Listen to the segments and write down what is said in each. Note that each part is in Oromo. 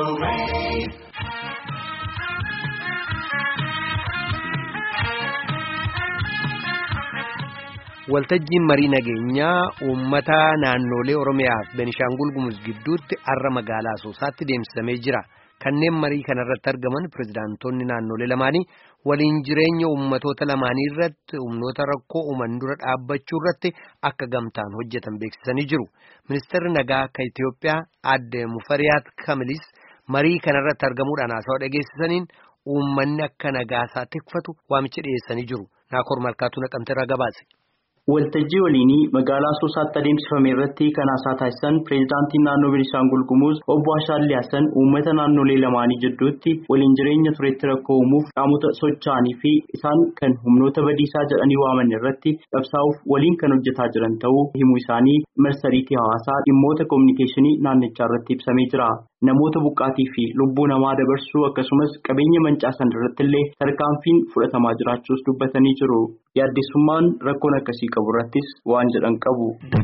Waltajjiin marii nageenyaa uummata naannolee Oromiyaa fi Benishaangul Gumuz gidduutti har'a magaalaa Asoosaatti deemsifamee jira. Kanneen marii kanarratti argaman pirezidaantonni naannolee lamaanii waliin jireenya uummatoota lamaanii irratti humnoota rakkoo uuman dura dhaabbachuu irratti akka gamtaan hojjetan beeksisanii jiru. Ministeerri nagaa akka Itoophiyaa aadde Mufariyaat Kamilis marii kanarratti argamuudhaan haasawaa dhageessisaniin uummanni akka nagaasaa tikfatu waamicha dhiyeessanii jiru. Naakoor Malkaatuu naqamteerraa gabaase. Waltajjii waliinii magaalaa Asoosaatti adeemsifame irratti kan haasaa taasisan pireezidaantiin naannoo Beenishaangul Gumuz obbo Ashaallee Hassan uummata naannolee lamaanii jidduutti waliin jireenya tureetti rakkoo uumuuf qaamota socho'anii fi isaan kan humnoota badiisaa jedhanii waaman irratti qabsaa'uuf waliin kan hojjetaa jiran ta'uu himuu isaanii marsariitii hawaasaa dhimmoota koominikeeshinii naannichaa irratti ibsamee jira. Namoota buqqaatii fi lubbuu namaa dabarsuu akkasumas qabeenya mancaasan irratti illee tarkaanfiin fudhatamaa jiraachuus dubbatanii jiru. Yaaddessummaan rakkoon akkasii qabu irrattis waan jedhan qabu.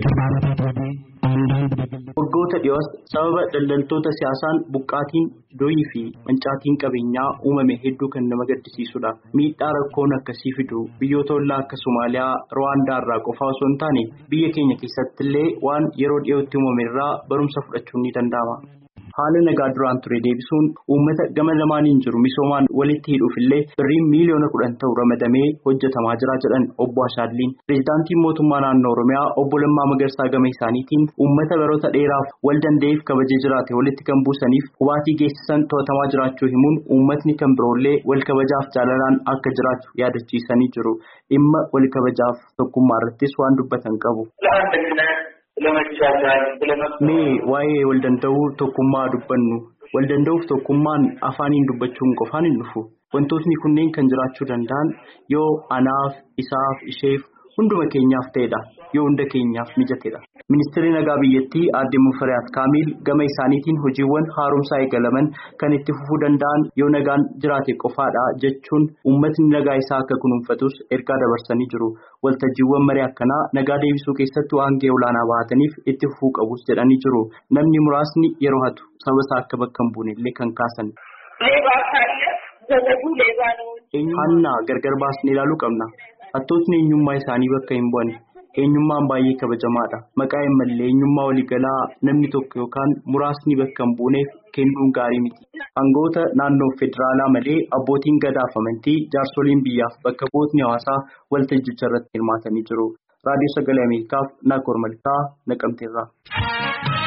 Waggoota dhiyoos sababa daldaltoota siyaasaan buqqaatiin doyii fi mancaatiin qabeenyaa uumame hedduu kan nama gaddisiisudha. Miidhaa rakkoon akkasii fidu biyyoota ollaa akka Somaaliyaa, Rwaandaa irraa qofaa osoo hin taane biyya keenya keessatti illee waan yeroo dhiyootti uumame irraa barumsa fudhachuun ni danda'ama. Haala nagaa duraan ture deebisuun uummata gama lamaaniin jiru misoomaan walitti hidhuuf illee birriin miiliyoona kudhan ta'u ramadamee hojjetamaa jira jedhan obbo Ashaalliin. Pireezidaantiin mootummaa naannoo Oromiyaa obbo Lammaa Magarsaa gama isaaniitiin uummata baroota dheeraaf wal danda'eef kabajee jiraate walitti kan buusaniif hubaatii geessisan to'atamaa jiraachuu himuun uummatni kan biroollee wal kabajaaf jaalalaan akka jiraatu yaadachiisanii jiru. Dhimma wal kabajaaf tokkummaa irrattis waan dubbatan qabu. Mee waa'ee wal danda'uu tokkummaa dubbannu wal danda'uuf tokkummaan afaaniin dubbachuun qofaan hin dhufu wantootni kunneen kan jiraachuu danda'an yoo anaaf isaaf isheef hunduma keenyaaf ta'edha yoo hunda keenyaaf mijatedha. Ministeerri nagaa biyyattii aadde Mufariyaat Kaamil gama isaaniitiin hojiiwwan haaromsaa eegalaman kan itti fufuu danda'an yoo nagaan jiraate qofaadha jechuun uummatni nagaa isaa akka kunuunfatus ergaa dabarsanii jiru. Waltajjiiwwan marii akkanaa nagaa deebisuu keessatti waan gahee olaanaa bahataniif itti fufuu qabus jedhanii jiru. Namni muraasni yeroo hatu saba isaa akka bakka hin buune illee kan kaasan. Hannaa gargar baasnee ilaaluu qabna. Hattootni eenyummaa isaanii bakka hin bu'an. Eenyummaan baay'ee kabajamaadha. Maqaa hin mallee eenyummaa waliigalaa namni tokko yookaan muraasni bakka hin buuneef kennuun gaarii miti. Aangoota naannoo federaalaa malee abbootiin gadaa fi amantii jaarsoliin biyyaaf bakka bu'ootni hawaasaa waltajjicha irratti hirmaatanii jiru. Raadiyoo Sagalee Ameerikaaf Naakoor Malkaa Naqamteerraa.